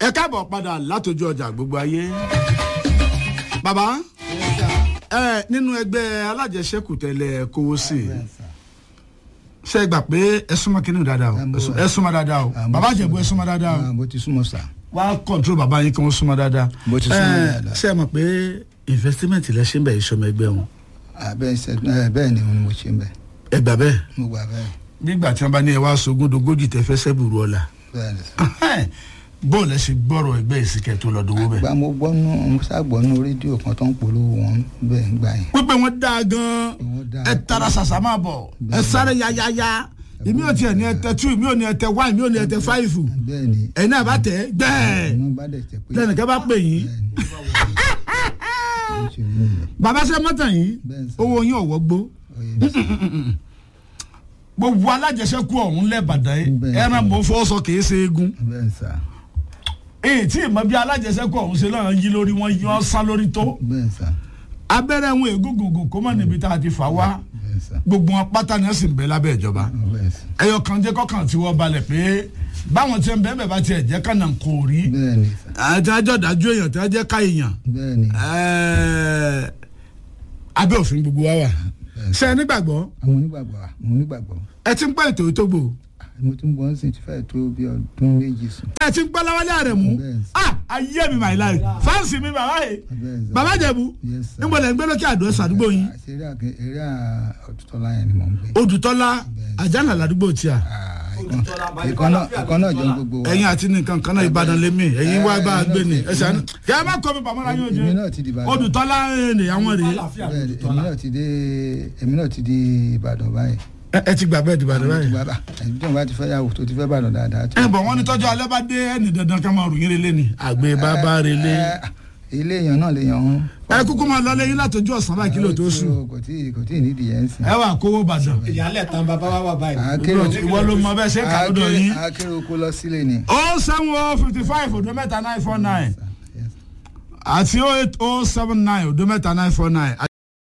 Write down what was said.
ẹ káàbọ̀ padà látọjú ọjà gbogbo ayé. bàbá ẹ nínú ẹgbẹ́ alájẹsẹ́kù tẹ́lẹ̀ kówó sí i ṣe gbà pé ẹ súnmọ́ kínní dáadáa o ẹ súnmọ́ dáadáa o bàbá àjẹbù ẹ súnmọ́ dáadáa o mo ti súnmọ́ sà. wá kọ́ńtró bàbá yín kí wọ́n súnmọ́ dáadáa. Mo ti súnmọ́ Ẹ, dáadáa. ṣé ẹ mọ̀ pé investment lẹ ṣe ń bẹ̀ ìṣọmọ ẹgbẹ́ wọn bẹ́ẹ̀ ṣe ẹ, bẹ́ẹ̀ ni mo ṣe ń bẹ̀ ẹ gbà bẹ́ẹ̀ mo gbà bẹ́ẹ̀ nígbà tí wọ́n bá ní ẹ wá sogún dogójì tẹ fẹ́ sẹ́bùrú ọ̀la bẹ́ẹ̀ ni sà. bóòlù ẹ ṣe gbọ́rọ̀ ẹgbẹ́ ìsìnkẹ́ tó lọ dowó bẹ́ẹ̀. gba mo gbọ́nú mo ṣàgbọ́nú rédíò kan tó ń polówó wọn bẹ́ẹ̀ ń gbà yẹn. pípẹ́ wọn dáa gan-an Wọ́n dáa. ẹ tara ṣàṣà máa bọ̀ ẹ sáré yáyáyá èmi ò tiẹ̀ ní ẹ tẹ two èmi ò ní ẹ tẹ one èmi ò ní ẹ tẹ five bẹ́ẹ̀ ni ẹ̀yin náà bá tẹ̀ ẹ́ gbẹ́ẹ̀ inú bá dẹ̀ tẹ̀ pé lẹ́nìkan bá pè yín bẹ́ẹ̀ ni mo ṣe wú mi. bàbá ṣe mọ́tà yín Bẹ́ẹ̀ sà. owó yín ọ̀wọ́ gbó Oyè mi sà. gbogbo alájẹsẹ́kù ọ̀hún lẹ́bàdàn yìí Bẹ́ẹ̀ ẹran sà. mò ń fọwọ́ sọ kìí ṣe eegun bẹ́ẹ̀ ni sà èyí tí ìmọ̀ bí alájẹsẹ́kù ọ̀hún ṣe lọ́rùn yí lórí wọn yọ sá lórí tó bẹ́ẹ̀ ni sà abẹ́rẹ́ wọn ègúngùngùn kó mọ̀ níbi tá a ti fà wá bẹ́ẹ̀ ni sà gbogbo wọn pátá ni wọ́n sì ń bẹ lábẹ́ ìjọba bẹ́ẹ̀ ni sà ẹyọ kan jẹ́ kọ́kàn tí wọ́n balẹ̀ pé báwọn ti ń bẹ́ẹ̀ bẹ́ẹ̀ bá tiẹ̀ jẹ́ kànáà kò rí bẹ́ẹ̀ ni sà àti àjọ dájú èèyàn tí wọ́n jẹ́ ká èèyàn bẹ́ẹ̀ ni ẹ̀ẹ́, abẹ́ òfin gbogbo wa wà ṣe é nígbàgbọ́ àwọn onígbàgbọ́ àwọn onígbàgbọ́ ẹ ti ń pẹ́ ètò ìtógbò mo ti ń bọ́ sí ti fẹ́ tó bí ọdún méjì sùn. ẹ ti ń gbọ́ láwálé àrẹ̀ mú Bẹ́ẹ̀. ah ayé mi my life fáǹsì mi bàbá yìí Bẹ́ẹ̀ sà. bàbá jẹ̀bú Yes, sir. níbo lẹ́ ń gbé lókè àdó ẹ̀sọ́ àdúgbò yín eré àgẹ eré ọ̀tútọ́lá yẹn ni mò ń gbé. odùtọ́lá àjànà làdúgbò tíà ìkan náà ìkan náà jọ ń gbogbo wa. ẹ̀yin àti nìkan kan náà ìbàdàn lèmi ẹ̀yin wá bá a gbé ni ẹ̀sẹ̀ àná kí ẹ má kọ́ mi pàmò láyé ojú èmi náà ti di Ìbàdàn. odùtọ́lá ẹ̀ ní àwọn rèé Bẹ́ẹ̀ ni, èmi náà ti dé èmi náà ti di Ìbàdàn báyìí. ẹ ẹ ti gbà bẹ́ẹ̀ dìbàdàn Mo ti báyìí. bàbá ẹbí tí wọn bá ti fẹ́ yàwó tó ti fẹ́ Ìbàdàn dáadáa. tó- ẹ bọ̀ wọ́n ní tọ́jú alẹ́ bá dé ẹni dandan ká máa rù yín relé ni àgbẹ̀ bàbá relé. Ẹ, ilé èèyàn náà lè yàn án. ẹ kúkú máa lọ lẹ́yìn látọjú ọ̀sán báyìí kílò tó sùn kò tí kò tí ì nídìí yẹn sìn. ẹ wà kówó bàdàn ìyálẹ̀ tán bàbá wa wà báyìí. Akérò ìwọ ló mọ bẹ́ẹ̀ ṣe kà lọ́dọ̀ yín. akérò kó lọ sílé ni. o seven o fifty five odo mẹ́ta nine four nine Yes. àti o eight o seven nine odo mẹ́ta nine four nine